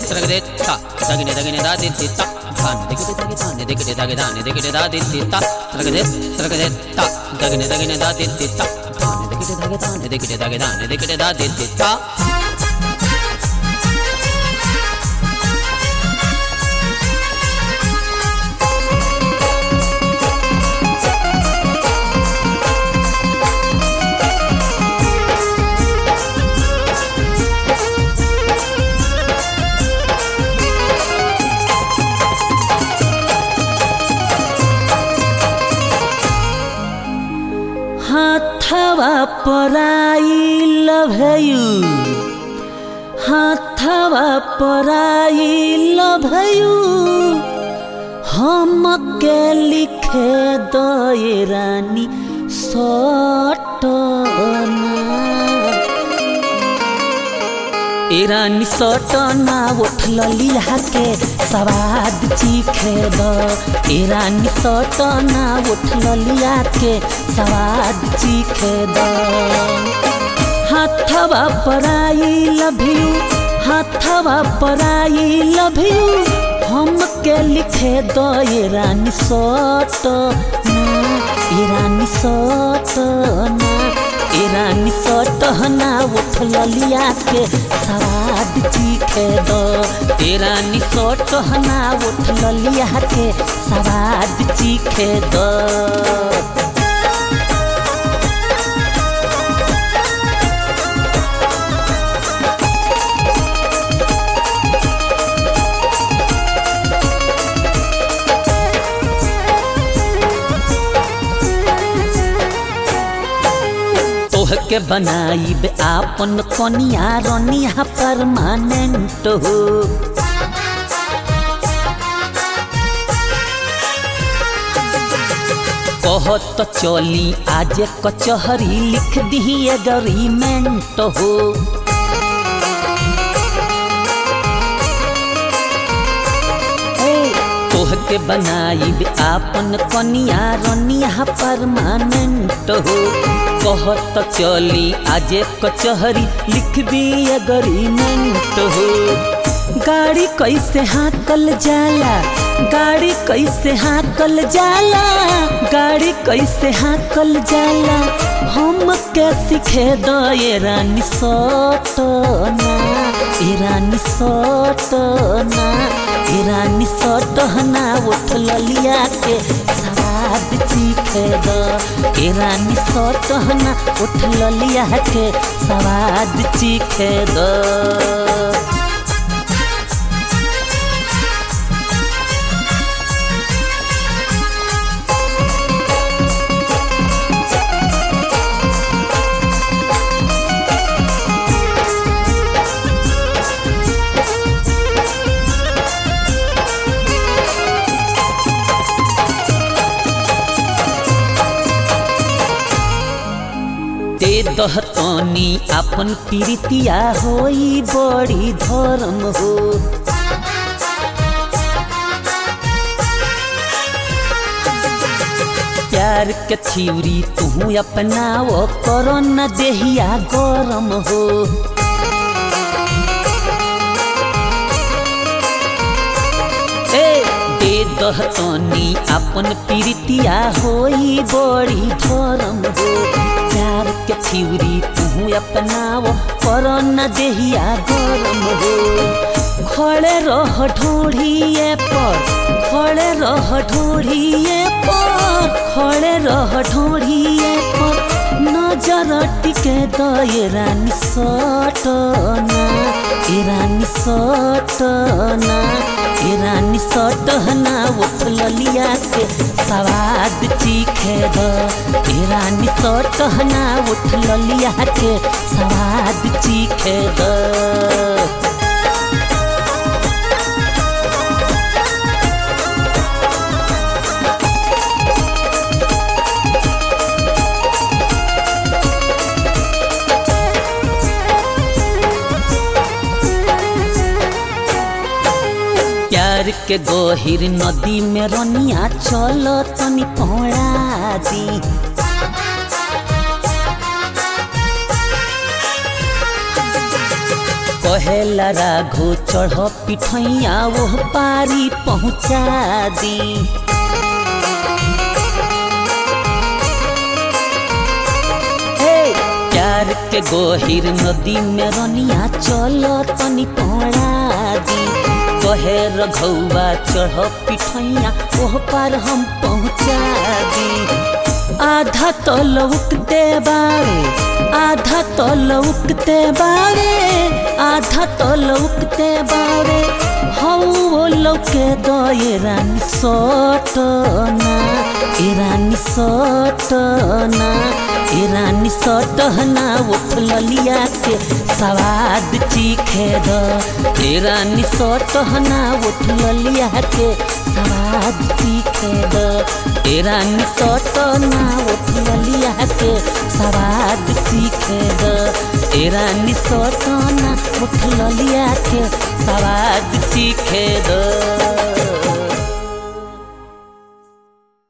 తరగదే త తగిన తగిన దా ది ది త ధాన్ దిగిడి తగి ధాన్ దిగిడి తగి ధాన్ దిగిడి దా ది ది త తరగదే తరగదే త తగిన తగిన దా ది ది త ధాన్ దిగిడి తగి ధాన్ దిగిడి తగి ధాన్ దిగిడి దా ది ది త हाथवा पराइल भयु हाथवा पराइल भयु हम के लिखे दए रानी सटना ईरानी सटना उठल लीला के सवाद चीखे द ईरानी सटना उठल लिया के सवाद चीखे द हाथवा पराई लभियू हाथवा पराई लभियू हम के लिखे द ईरानी सटना ईरानी सटना ईरानी सटहना उठल लिया के सवाद चीखे दो ईरानी सटहना उठल लिया के सवाद चीखे दो तोह के बनाई आपन कनिया रनिया परमानेंट हो कहत चली आज कचहरी लिख दी एग्रीमेंट हो तोह के बनाई आपन कनिया रनिया परमानेंट हो कहत चली आज कचहरी लिख दी एग्रीमेंट हो गाड़ी कैसे हाकल जाला गाड़ी कैसे हाकल जाला गाड़ी कैसे हाकल जाला हम के सिखे दो ये रानी सटना ये रानी सटना ये रानी सटना उठल लिया के सवाद चीखे दो ये रानी सटना उठल लिया के सवाद चीखे दो दे दहतनी अपन प्रीतिया होई बड़ी धर्म हो प्यार के थिवरी तू अपनाओ करो न देहिया गरम हो ए दे दहतनी अपन प्रीतिया होई बड़ी धर्म हो प्यार के थिवरी तू अपनाओ पर न देहिया गरम हो खड़े रह ढोढ़िए पर खड़े रह ढोढ़िए पर खड़े रह ढोढ़िए पर नजर टिके दए रानी सटना ए रानी सटना ए रानी सटना उठल लिया के सवाद चीखे द ए रानी सटना उठल लिया के सवाद चीखे द प्यार के गहिर नदी में रनिया चल तनी पौड़ा दी कहेला राघो चढ़ पिठैया वो पारी पहुँचा दी हे प्यार के गोहिर नदी में रनिया चलो तनी पड़ा दी कहे रघौवा चढ़ पिठैया ओह पार हम पहुँचा दी आधा तो लौकते बारे आधा तो लौकते बारे आधा तो लौकते बारे हौ वो लौके दो ये रानी सोटना ए रानी सोटना ए रानी सोटना उठ ललिया के सवाद चीखे दो ए रानी सोटना उठ ललिया के सवाद चीखे दो ए रानी सोटना उठ ललिया के सवाद चीखे दो ए रानी सोटना उठ ललिया के सवाद चीखे दो